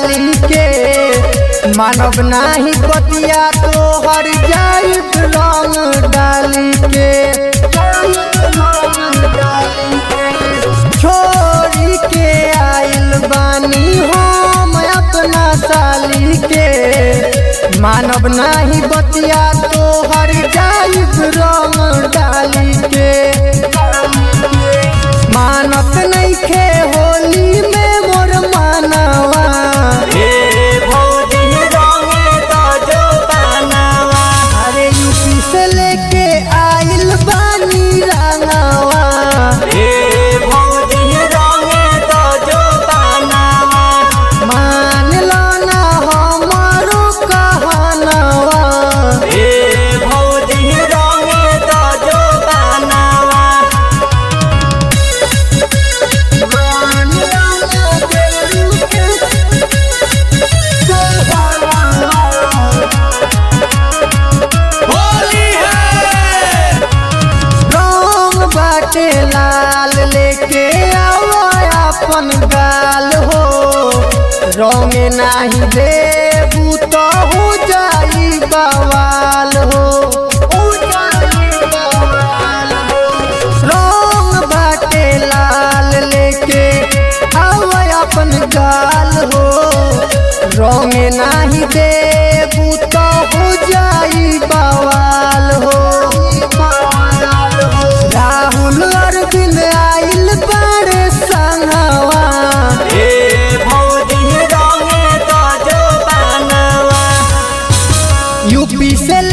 साली के मानव नाही बतिया तो हर जाई रंग डाली के छोड़ी के आइल बानी हम अपना साली के मानव नाही बतिया तो हर जाई रंग डाली के मानत नइखे होली में मोर मानवा ए भौजी रंगे तो जो बनावा अरे यूपी से लेके आइल बानी रंगवा ए भौजी रंगे तो जो बनावा मान लो ना हमारो कहनवा ए भौजी रंगे तो जो बनावा मान लो ना देवरू के कहनवा। होली है रंग बाटे लाल लेके आवा अपन गाल हो रंग नाही देबू तो हो जाई बवाल हो हो जाई बवाल हो। रंग बाटे लाल लेके आवा अपन गाल हो रंग नाही देबू तो हो जाई बवाल हो राहुल अरविंद आइल बड़े संगवा ए भौजी रंगे तो जो बनावा यूपी से